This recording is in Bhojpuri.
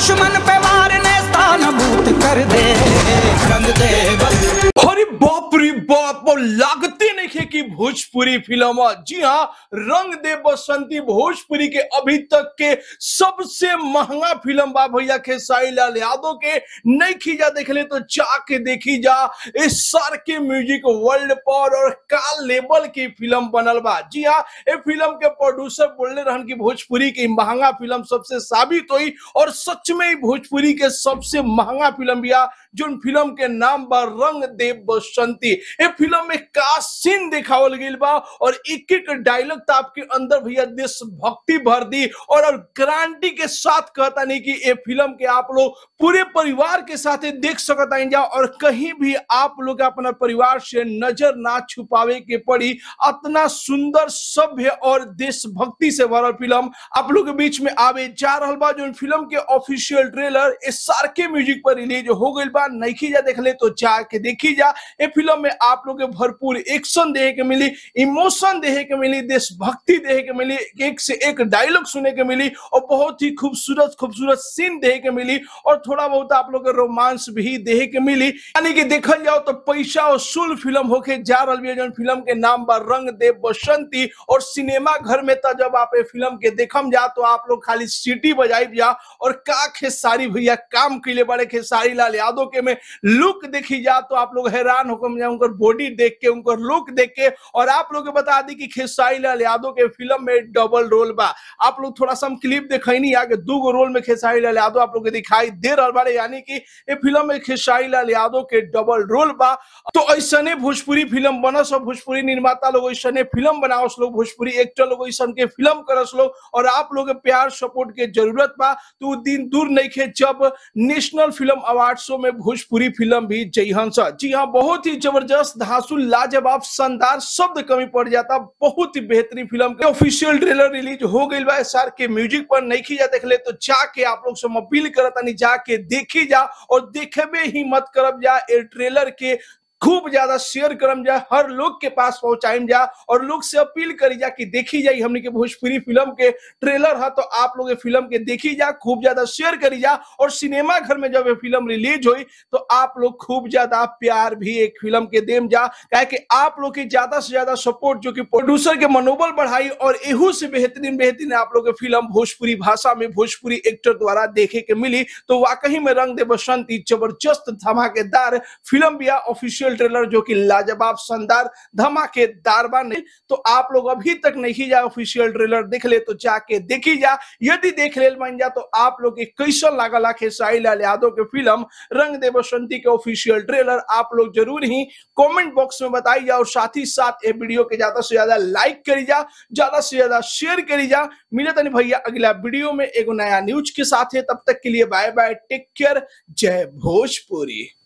दुश्मन पे वार ने स्थान भूत कर दे रंग दे बस अरे बाप रे बाप और लागते नहीं खे कि भोजपुरी फिल्म है। जी हाँ रंग दे बसंती भोजपुरी के अभी तक के सबसे महंगा फिल्म बा भैया खेसारी लाल यादव के नहीं खींचा देख ले तो जाके देखी जा इस सार के म्यूजिक वर्ल्ड पर और का लेवल की फिल्म बनल बा जी हाँ ये फिल्म के प्रोड्यूसर बोलने रहन कि भोजपुरी की महंगा फिल्म सबसे साबित हुई और सच में ही भोजपुरी के सबसे महंगा फिल्म बिया जो फिल्म के नाम बा रंग दे बसंती ये फिल्म में का सीन दिखावल गइल बा और एक एक डायलॉग तो आपके अंदर भैया देशभक्ति भर दी और और गारंटी के साथ कहता नहीं कि ये फिल्म के आप लोग पूरे परिवार के साथ ही देख सकता है जा और कहीं भी आप लोग अपना परिवार से नजर ना छुपावे के पड़ी इतना सुंदर सभ्य और देशभक्ति से भरल फिल्म आप लोग के बीच में आवे जा रहल बा जो फिल्म के ऑफिशियल ट्रेलर एस आर के म्यूजिक पर रिलीज हो गइल बा नहीं जा देख ले तो जाके देखी जा ये फिल्म में आप लोग के भरपूर एक्शन देखे के मिली इमोशन देखे के मिली देशभक्ति देखे के मिली एक से एक डायलॉग सुने के मिली और बहुत ही खूबसूरत खूबसूरत सीन देखे के मिली और थोड़ा बहुत आप लोग के रोमांस भी देखे के मिली यानी कि देखल जाओ तो पैसा वसूल फिल्म होके जा रही है जौन फिल्म के नाम बा रंग दे बसंती और सिनेमा घर में तो जब आप ये फिल्म के देखम जा तो आप लोग खाली सीटी बजाई जा और का खेसारी भैया काम के लिए बड़े खेसारी लाल यादव के में लुक देखी जा तो आप लोग हैरान होकर जा उनकर बॉडी देख के उनकर लुक देख के और आप लोग के बता दी कि खेसारी लाल यादव के फिल्म में डबल रोल बा आप लोग थोड़ा सा हम क्लिप दिखाई आगे दू गो रोल में खेसारी लाल यादव आप लोग के दिखाई दे रहा बारे यानी कि ये फिल्म में खेसारी लाल यादव के डबल रोल बा तो ऐसने भोजपुरी फिल्म बनस और भोजपुरी निर्माता लोग ऐसने फिल्म बनावस लोग भोजपुरी एक्टर लोग ऐसन के फिल्म करस लोग और आप लोग के प्यार सपोर्ट के जरूरत बा तो उ दिन दूर नहीं खे जब नेशनल फिल्म अवार्ड शो में भोजपुरी फिल्म भी जयहन सा जी हाँ बहुत ही जबरदस्त धांसू लाजवाब शानदार शब्द कमी पड़ जाता बहुत ही बेहतरीन फिल्म के ऑफिशियल ट्रेलर रिलीज हो गई बा एसआर के म्यूजिक पर नहीं खी जा देख ले तो जाके आप लोग से हम अपील करता नहीं जाके देखी जा और देखबे ही मत करब जा ए ट्रेलर के खूब ज्यादा शेयर करम जा हर लोग के पास पहुंचाइम जा और लोग से अपील करी जा कि देखी जाई हमने के भोजपुरी फिल्म के ट्रेलर है तो आप लोग ये फिल्म के देखी जा खूब ज्यादा शेयर करी जा और सिनेमा घर में जब ये फिल्म रिलीज हुई तो आप लोग खूब ज्यादा प्यार भी एक फिल्म के देम जा काहे कि आप लोग की ज्यादा से ज्यादा सपोर्ट जो कि प्रोड्यूसर के मनोबल बढ़ाई और एहू से बेहतरीन बेहतरीन आप लोग के फिल्म भोजपुरी भाषा में भोजपुरी एक्टर द्वारा देखे के मिली तो वाकई में रंग दे बसंती जबरदस्त धमाकेदार फिल्म भी ऑफिशियल ट्रेलर जो कि लाजवाब शानदार धमाकेदार बा नहीं तो आप लोग अभी तक नहीं जा ऑफिशियल ट्रेलर देख ले तो जाके देखी जा यदि देख ले बन जा तो आप लोग के कैसन लागल आ खेसारी लाल यादव के फिल्म रंग दे बसंती के ऑफिशियल ट्रेलर आप लोग जरूर ही कमेंट बॉक्स में बताई जा और साथ ही साथ ये वीडियो के ज्यादा से ज्यादा लाइक करी जा ज्यादा से ज्यादा शेयर करी जा मिले तनी भैया अगला वीडियो में एगो नया न्यूज के साथ है तब तक के लिए बाय बाय टेक केयर जय भोजपुरी